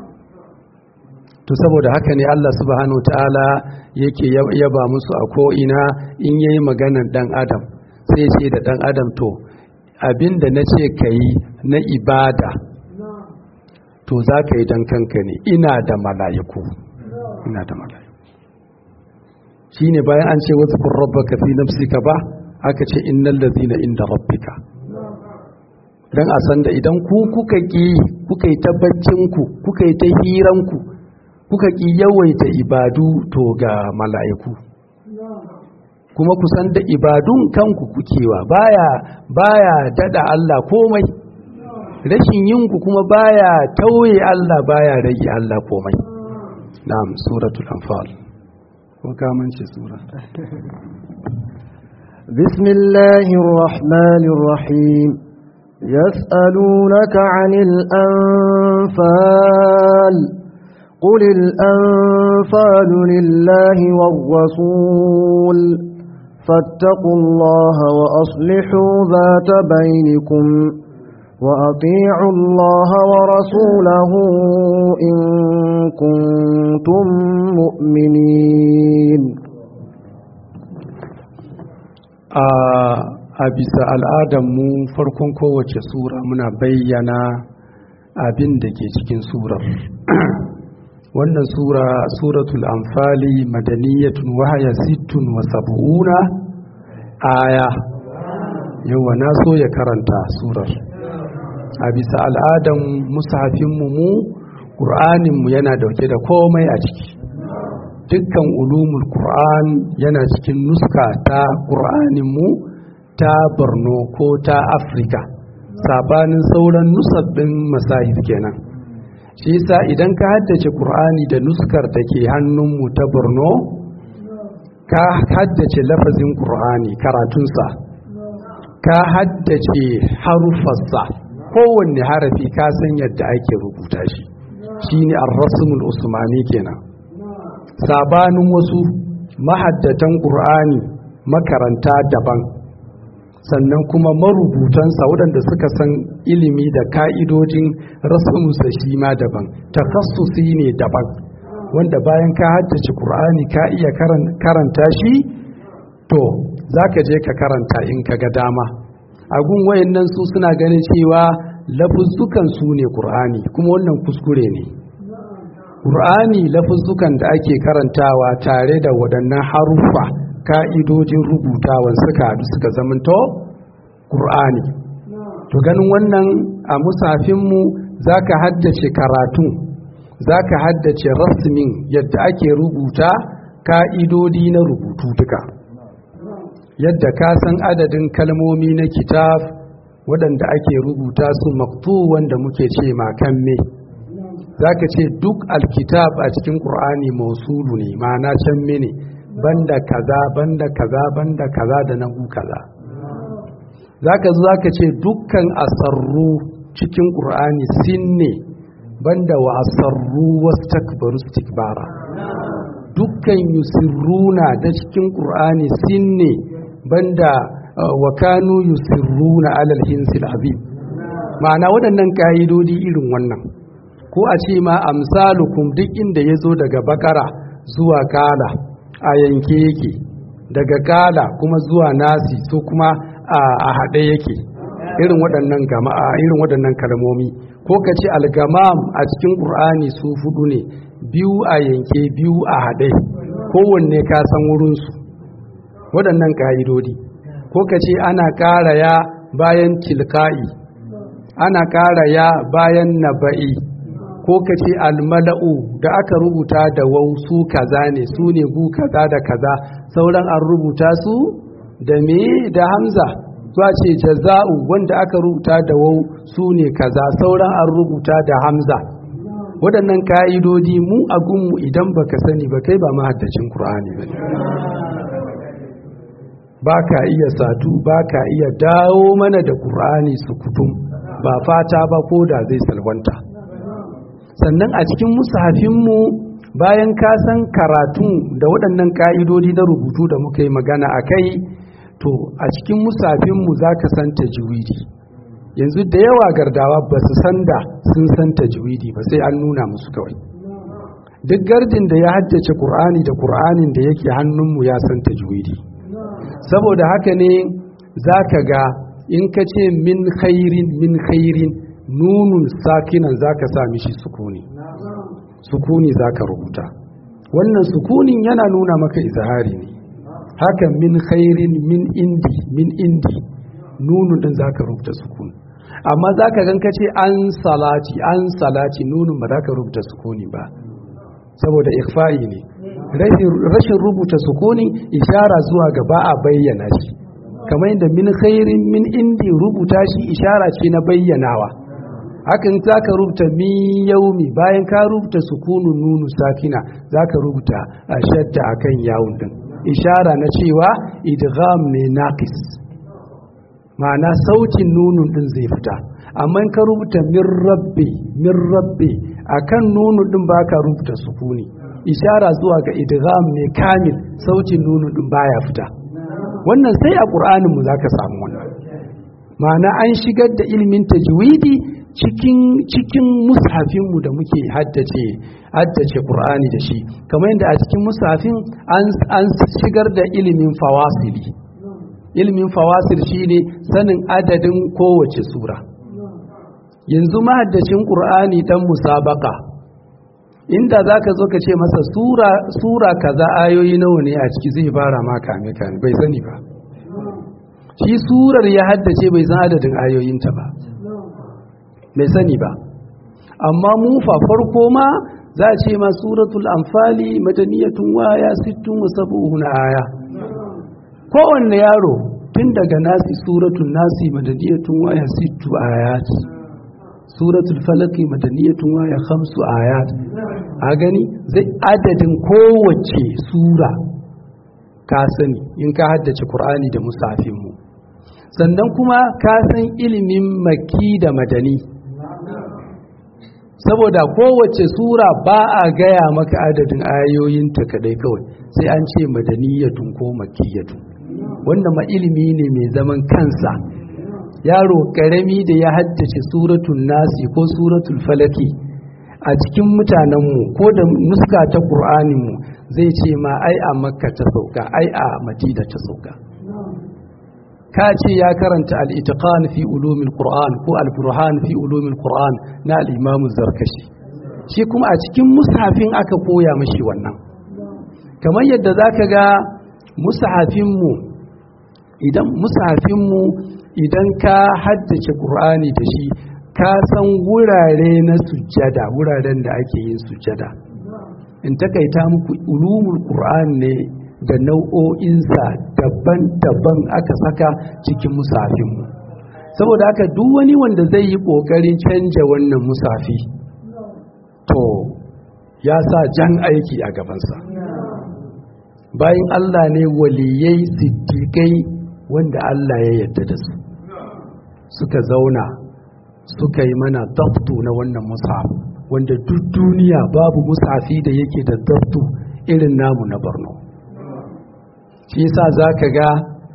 to saboda haka ne Allah subhanahu ta'ala yake yaba musu a ko'ina in yayi maganan dan adam sai ce da dan adam to abinda na ce ka yi na ibada to za ka yi don kanka ne ina da mala'iku ina da mala'iku shi ne bayan an ce wasu rabbaka fi nafsika ba aka ce innal ladina inda rabbika don a san da idan ku kuka ƙi kuka yi tabbacinku kuka yi ta hiranku kuka ƙi yawaita ibadu to ga mala'iku kuma kusan da ibadun kanku kukewa baya baya dada Allah komai rashin yinku kuma baya tauye Allah baya rage Allah komai na'am suratul anfal ko ka mance sura bismillahir rahmanir rahim يسألونك عن الأنفال قل الأنفال لله والرسول فاتقوا الله وأصلحوا ذات بينكم وأطيعوا الله ورسوله إن كنتم مؤمنين a bisa al'adarmu farkon kowace sura muna bayyana abin da ke cikin surar wannan sura suratul anfali madaniyatun wahaya sittun wa sab'una aya yawa na so ya karanta surar a bisa al'adan mushafinmu mu ƙur'aninmu yana dauke da komai a ciki dukkan ulumul qur'an yana cikin nuska ta ƙur'aninmu ta borno ko ta afirka sabanin sauran nusabbin masahif kenan shi yasa idan ka haddace qur'ani da nuskar da ke hannunmu ta borno ka haddace lafazin qur'ani karatunsa ka haddace harufarsa kowanne harafi ka san yadda ake rubuta shi shine ar-rasmul usmani kenan sabanin wasu mahaddatan qur'ani makaranta daban sannan kuma marubutansa waɗanda suka san ilimi da ka'idojin rasamusa shi ma daban tafassusi ne daban wanda bayan ka haddace ƙur'ani ka iya karanta shi to za ka je ka karanta in ka ga dama agun wayannan su suna ganin cewa lafuzzukan su ne ƙur'ani kuma wannan kuskure ne ƙur'ani lafuzzukan da ake karantawa tare da waɗannan haruffa ka'idojin rubutawan suka haɗu suka zamanto ƙur'ani to ganin wannan a musafinmu za ka haddace karatun za ka haddace rasmin yadda ake rubuta ka'idodi na rubutu duka yadda ka san adadin kalmomi na kitab waɗanda ake rubuta su maktu wanda muke ce makamme za ka ce duk alkitab a cikin ƙur'ani mausulu ne ma'ana can ne banda kaza banda kaza banda kaza da nagu kaza zaka zo zaka ce dukkan asarru cikin qur'ani sinne banda wa asarru wastakbaru istikbara dukkan yusirruna da cikin qur'ani sinne banda wa kanu yusirruna alal hinsil azim ma'ana waɗannan ka'idodi irin wannan ko a ce ma amsalukum duk inda ya zo daga bakara zuwa kala a yanke yake daga kala kuma zuwa nasi so kuma a haɗe yake irin waɗannan gama'a irin waɗannan kalmomi ko ka ce algamam a cikin ƙur'ani su fudu ne biyu a yanke biyu a haɗe kowanne ka san wurinsu waɗannan ƙa'idodi ko ka ce ana ƙara ya bayan tilka'i ana ƙara ya bayan naba'i ko ka ce almala'u da aka rubuta da wau su kaza ne su ne gu kaza da kaza sauran an rubuta su da me da hamza zuwa ce jaza'u wanda aka rubuta da wau su ne kaza sauran an rubuta da hamza waɗannan ka'idodi mu a gunmu idan baka sani ba kai ba mahaddacin ƙur'ani ba ne ba ka iya satu ba ka iya dawo mana da ƙur'ani su kutum ba fata ba ko da zai salwanta sannan a cikin musafinmu bayan ka san karatu da waɗannan ƙa'idodi na rubutu da muka yi magana a kai to a cikin musafinmu za ka san tajwidi yanzu da yawa gardawa ba su san da sun san tajwidi ba sai an nuna musu kawai duk gardin da ya haddace ƙur'ani da ƙur'anin da yake hannunmu ya san tajwidi saboda haka ne za ka ga in ka ce min khairin min khairin nunun sakinan za ka sa mishi sukuni sukuni za ka rubuta wannan sukunin yana nuna maka izahari ne haka min khairin min indi min indi nunun din za ka rubuta sukuni amma za ka gan ce an salati an salati nunun ba za ka rubuta sukuni ba saboda ikfa'i ne rashin rubuta sukuni ishara zuwa ga ba a bayyana shi kamar yadda min khairin min indi rubuta shi ishara ce na bayyanawa hakan za ka rubuta min yaumi bayan ka rubuta sukunun nunu sakina za ka rubuta a shadda a kan yawun din ishara na cewa idgham ne naqis ma'ana sautin nunun din zai fita amma in ka rubuta min rabbi min rabbi akan nunun din baka rubuta sukuni ishara zuwa ga idgham ne kamil sautin nunun din baya fita wannan sai a qur'anin mu zaka samu wannan ma'ana an shigar da ilimin tajwidi cikin cikin mushafinmu da muke haddace haddace Qur'ani da shi kamar yadda a cikin mushafin an an shigar da ilimin fawasili ilimin fawasil shine sanin adadin kowace sura yanzu mahaddacin Qur'ani dan musabaka inda zaka zo ka ce masa sura sura kaza ayoyi nawa ne a ciki zai fara ma kame kame bai sani ba shi surar ya haddace bai san adadin ayoyinta ba bai sani ba amma mu fa farko ma za a ce ma suratul anfali madaniyatun waya sittun wa sab'una aya kowanne yaro tun daga nasi suratul nasi madaniyatun waya sittu ayat suratul falaki madaniyatun waya khamsu ayat a gani zai adadin kowace sura ka sani in ka haddace qur'ani da musafin mu sannan kuma ka san ilimin maki da madani saboda kowace sura ba a gaya maka adadin ayoyinta kadai kawai sai an ce madaniyatun ko makiyatun wannan ma ilimi ne mai zaman kansa yaro karami da ya haddace suratul nasi ko suratul falaki a cikin mutanenmu ko da nuska ta ƙur'aninmu zai ce ma ai a makka ta sauka ai a madina ta sauka ka ce ya karanta al'itiƙan fi ulumin ƙur'an ko al-burhan fi ulumin ƙur'an na al'imamu zarkashi shi kuma a cikin musafin aka koya mashi wannan kamar yadda za ka ga musafinmu idan musafinmu idan ka haddace ƙur'ani da shi ka san wurare na sujjada wuraren da ake yin sujjada in takaita muku ulumul ƙur'an ne da nau'o'insa daban-daban aka saka cikin musafinmu saboda haka duk wani wanda zai yi ƙoƙarin canja wannan musafi to ya sa jan aiki a gabansa bayan Allah ne waliyai siddiƙai wanda Allah ya yarda da su suka zauna suka yi mana daftu na wannan musaf wanda duk duniya babu musafi da yake da daftu irin namu na Borno shi yasa za ka ga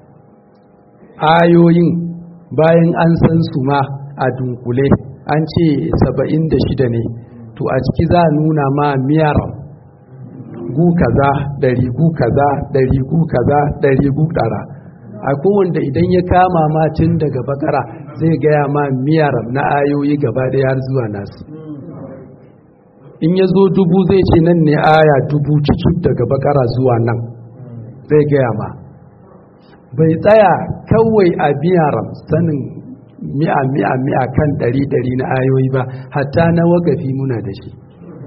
ayoyin bayan an san su ma a dunkule an ce saba'in da shida ne to a ciki za a nuna ma miyar gu kaza ɗari gu kaza ɗari gu kaza ɗari gu ɗara a kowanda idan ya kama ma tun daga bakara zai gaya ma miyar na ayoyi gaba ɗaya har zuwa nasu in ya zo dubu zai ce nan ne aya dubu cikin daga bakara zuwa nan zai gaya ma bai tsaya kawai a biyaram sanin mi'a mi'a mi'a kan ɗari ɗari na ayoyi ba hatta na wakafi muna da shi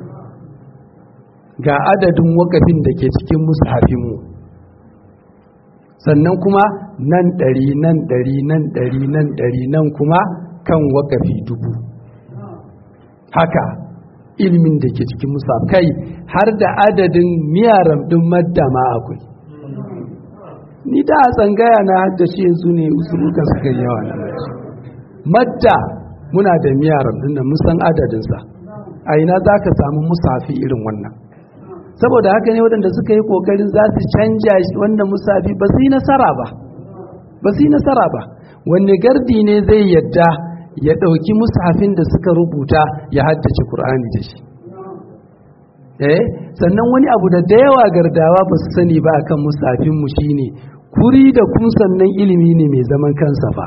ga adadin wakafin da ke cikin mushafinmu sannan kuma nan ɗari nan ɗari nan ɗari nan ɗari nan kuma kan wakafi dubu haka ilimin da ke cikin musaf kai har da adadin miyaram ɗin madda ma akwai ni da a tsangaya na haddace yanzu ne usulukan suka yawa na madda muna da miyaram ɗin da musan adadinsa a ina za ka samu musafi irin wannan saboda haka ne waɗanda suka yi ƙoƙarin za su canja wannan musafi ba su yi nasara ba ba su yi nasara ba wanne gardi ne zai yadda ya ɗauki musafin da suka rubuta ya haddace Kur'ani da shi eh sannan wani abu da da yawa gardawa ba su sani ba akan musafinmu shine kuri da kun sannan ilimi ne mai zaman kansa fa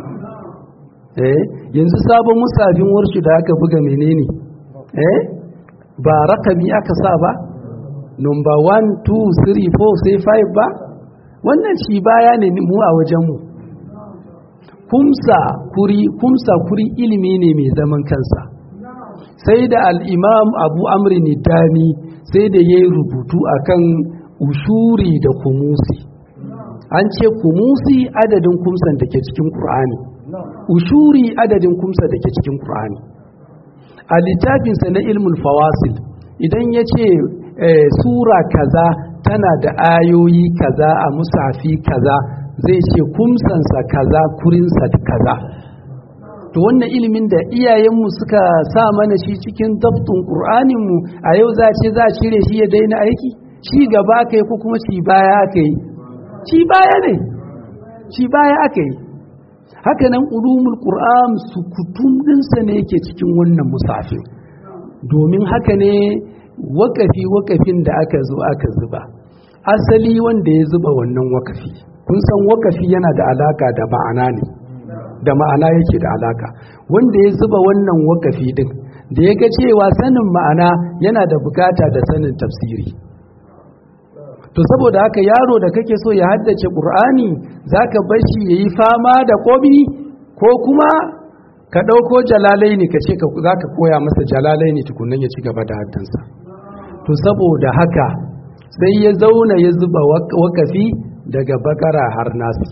eh yanzu sabon musafin warshu da aka buga menene eh ba rakami aka sa ba number 1 2 3 4 sai 5 ba wannan shi baya ne mu a wajenmu kumsa kuri kumsa kuri ilimi ne mai zaman kansa sai da al'imam abu amri dani sai da ya yi rubutu akan ushuri da kumusi an ce kumusi adadin kumsan da ke cikin ƙur'ani ushuri adadin kumsa da ke cikin ƙur'ani a littafinsa na ilmul fawasil idan ya ce sura kaza tana da ayoyi kaza a musafi kaza zai ce kumsansa kaza kurinsa kaza to wannan ilimin da iyayenmu suka sa mana shi cikin dabtun ƙur'aninmu a yau za ce za a cire shi ya daina aiki ci gaba aka yi ko kuma ci baya aka yi ci baya ne ci baya aka yi haka nan ulumul qur'an sukutum ɗinsa ne yake cikin wannan musafin domin haka ne wakafi wakafin da aka zo aka zuba asali wanda ya zuba wannan wakafi kun san wakafi yana da alaka da ma'ana ne da ma'ana yake da alaka wanda ya zuba wannan wakafi din da ya ga cewa sanin ma'ana yana da bukata da sanin tafsiri to saboda haka yaro da kake so ya haddace qur'ani zaka bar shi yayi fama da kobi ko kuma ka ɗauko jalalaini ka ce za ka koya masa jalalaini tukunan ya ci gaba da haddansa to saboda haka sai ya zauna ya zuba wakafi daga bakara har nasi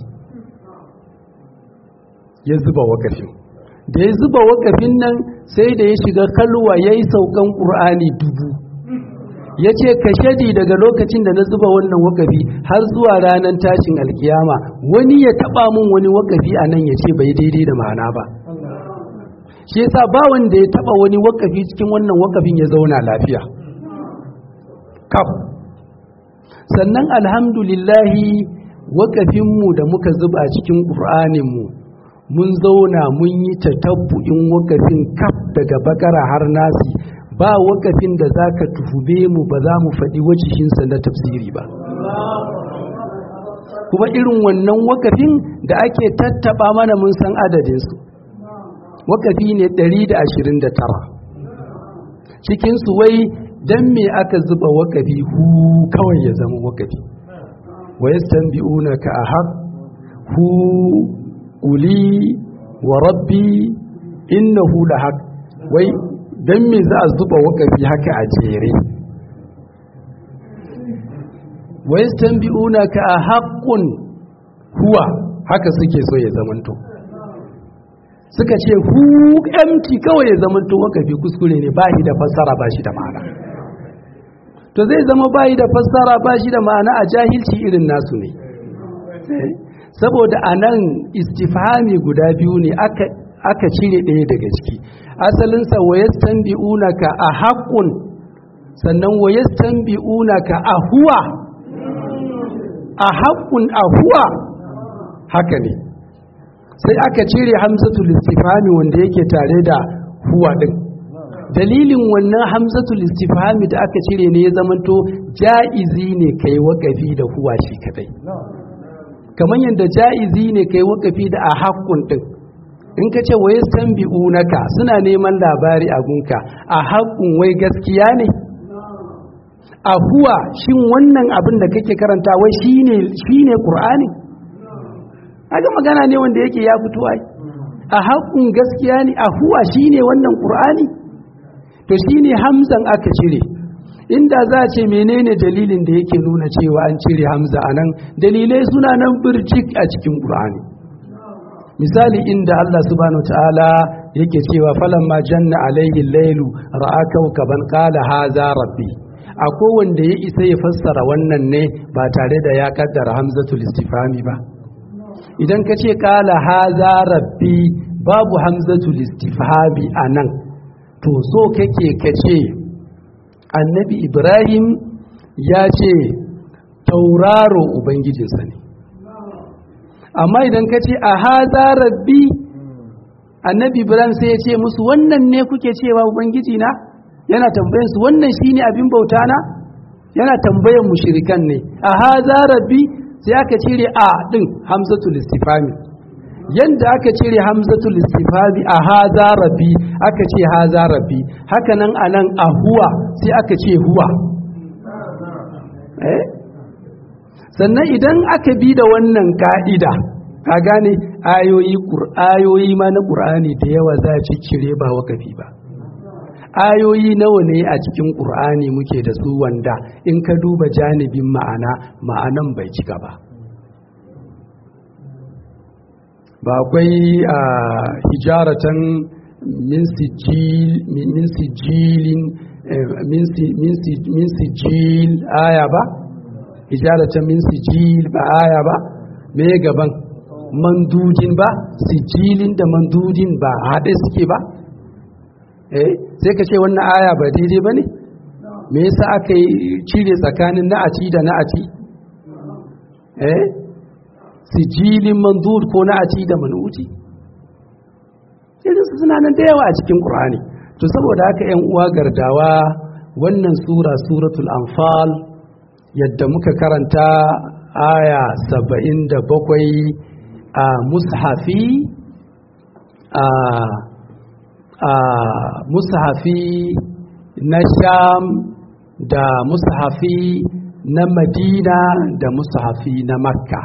ya zuba wakafin da ya zuba wakafin nan sai da ya shiga kalwa ya yi saukan ƙur'ani dubu ya ce ka shadi daga lokacin da na zuba wannan wakafi har zuwa ranar tashin alkiyama wani ya taɓa mun wani wakafi a nan ya ce bai daidai da ma'ana ba shi yasa ba wanda ya taɓa wani wakafi cikin wannan wakafin ya zauna lafiya kaf sannan alhamdulillahi wakafinmu da muka zuba cikin ƙur'aninmu mun zauna mun yi tatabbu'in wakafin kaf daga bakara har nasi ba wakafin da za ka tuhume mu ba za mu faɗi wajihinsa na tafsiri ba kuma irin wannan wakafin da ake tattaba mana mun san adadinsu wakafi ne 129 cikinsu wai don me aka zuba wakafi hu kawai ya zama wakafi wa yastanbi'una ka ahaq hu uli wa rabbi innahu lahaq wai don me za a zuba wakafi haka a jere wa yastanbi'una ka ahaqun huwa haka suke so ya zamanto suka ce hu empty kawai ya zamanto wakafi kuskure ne ba shi da fassara ba shi da ma'ana to zai zama bayi da fassara ba shi da ma'ana a jahilci irin nasu ne saboda a nan istifhami guda biyu ne aka cire ɗaya daga ciki asalinsa wayastan bi'unaka a haƙun sannan wayastan bi'unaka a huwa a haƙun a huwa haka ne sai aka cire hamzatul istifhami wanda yake tare da huwa ɗin dalilin wannan hamzatul istifhami da aka cire ne ya zamanto ja'izi ne kai wakafi da huwa shi kadai kamar yadda ja'izi ne kai wakafi da a haƙƙun ɗin in ka ce wai san bi'unaka suna neman labari a gunka a haƙƙun wai gaskiya ne a huwa shin wannan abin da kake karanta wai shine shine qur'ani aga magana ne wanda yake ya fito ai a haƙƙun gaskiya ne a huwa shine wannan qur'ani to shine hamzan aka cire inda za a ce menene dalilin da yake nuna cewa an cire hamza anan dalilai suna nan birjik a cikin qur'ani misali inda Allah subhanahu ta'ala yake cewa falamma janna alaihi lailu ra'a kawkaban qala hadha rabbi akwai wanda ya isa ya fassara wannan ne ba tare da ya kaddara hamzatul istifhami ba idan ka ce qala hadha rabbi babu hamzatul istifhami anan to so kake kace annabi ibrahim ya ce tauraro ubangijinsa ne amma idan ka ce a haza rabbi annabi ibrahim sai ya ce musu wannan ne kuke cewa ubangiji na yana tambayan su wannan shine abin bauta na yana tambayan mushrikan ne a haza rabbi sai aka cire a din hamzatul istifami yanda aka cire hamzatul istifami a haza rabbi aka ce haza rabbi haka nan anan a huwa sai aka ce huwa eh sannan idan aka bi da wannan ka'ida ka gane ayoyi ayoyi ma na ƙur'ani da yawa za a cire ba wakafi ba ayoyi nawa ne a cikin ƙur'ani muke da su wanda in ka duba janibin ma'ana ma'anan bai cika ba ba akwai a hijaratan min sijilin min sijil aya ba hijaratan min sijil ba aya ba me gaban mandujin ba sijilin da mandujin ba haɗe suke ba eh sai ka ce wannan aya ba daidai ba ne me yasa aka yi cire tsakanin na'ati da na'ati eh sijilin mandud ko na'ati da manuti irin su suna nan da yawa a cikin ƙur'ani to saboda haka 'yan uwa gardawa wannan sura suratul anfal yadda muka karanta aya saba'in da bakwai a mushafi a a mushafi na sham da mushafi na madina da mushafi na makka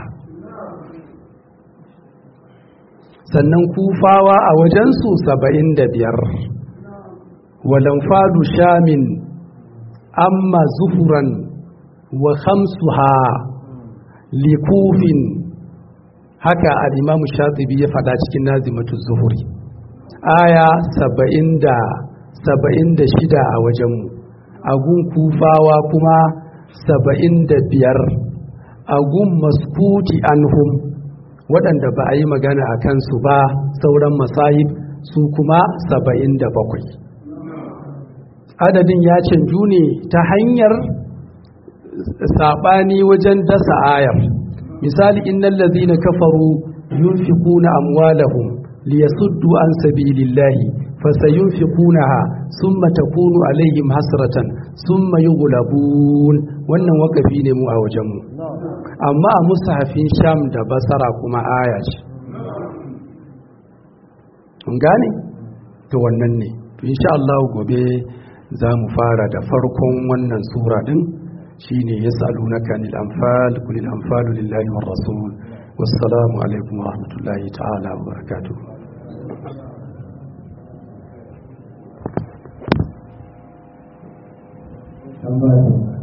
sannan kufawa a wajensu saba'in da biyar walamfadu shamin amma zuhuran wa khamsuha likufin haka al'imamu shatibi ya fada cikin nazimatu zuhuri aya saba'in da saba'in da shida a wajenmu agun kufawa kuma saba'in da biyar agun maskuti anhum waɗanda ba a yi magana a kansu ba sauran masahib su kuma saba'in da bakwai adadin ya canju ne ta hanyar saɓani wajen dasa ayar misali innal ladhina kafaru yunfiquna amwalahum liyasuddu an sabilillahi fasayunfiqunaha thumma takunu alaihim hasratan thumma yughlabun wannan wakafi ne mu a wajen mu amma a mushafin sham da basara kuma aya ce kun gane to wannan ne to insha Allah gobe za mu fara da farkon wannan sura din shine yas'alunaka anil anfal qul al anfalu lillahi war rasul wassalamu alaikum wa rahmatullahi ta'ala wa barakatuh Tambah